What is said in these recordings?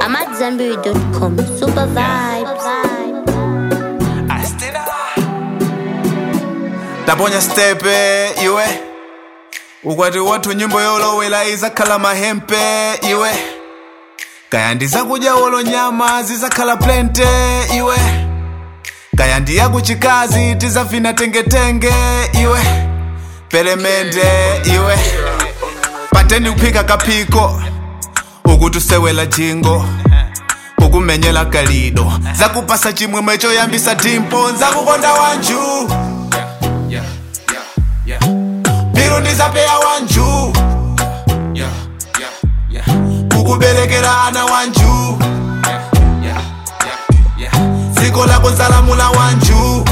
I'm at Zenberry.com. Super vibes. taponya stepe iwe ukwati wathu nyimbo yolowela izakhala mahempe iwe kaya ndizakudya wolo nyama zizakhala plente iwe kaya ndiyakuchikazi tizavina tengetenge iwe pelemende iwe pateni kuphika kaphiko ukuti usewela jingo ukumenyela kalido zakupasa chimwemwe choyambisa dimpo nzakukonda wanju biro ndizapeya wanju kukuberekera ana wanju dziko lako nzalamula wanju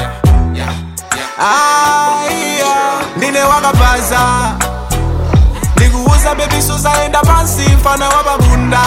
aiya ndine wakapaza ndikuuza bebisu zaenda pansi mfana wa babunda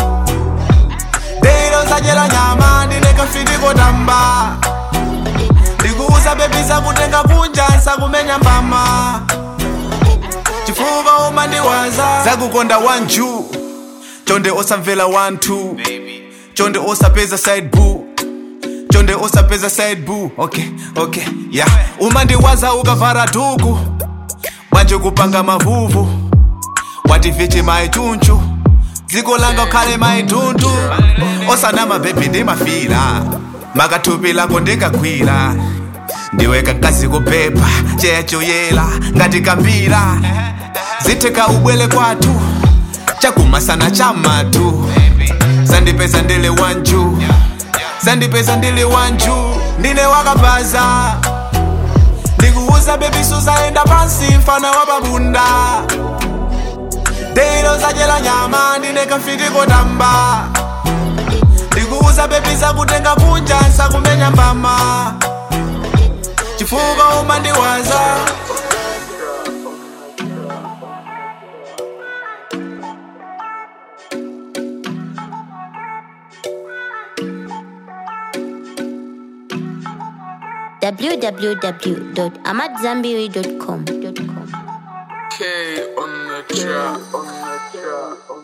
deiro zajera nyama ndine kafitiko tamba ndikuuza bebi zakutenga kunja nsakumenya mbama chifuka umandiwaza zakukonda wanju chonde osamvera wanthu chonde osapeza side boo chonde osapeza side boo okay okay yeah umandiwaza ukavara dhuku manje kupanga mavuvu wativichi maichunchu dziko langa ukhale maidhundu osanama bebi ndimafira makathupi lako ndikagwira ndiwe kakazi kuphepha chechoyela ngati kambira zitheka ubwele kwathu chakumasana chamatu sandipeza ndili wanju sandipeza ndili wanju ndine wakapaza ndikuuza bebisu zaenda pansi mfana wa babunda deiro zajela nyama ndine kafitiko tamba ndikuuza bebi zakutenga kunja nsakumenya mbama chifuka umandiwaza www.amatzambiri.com. K on the track.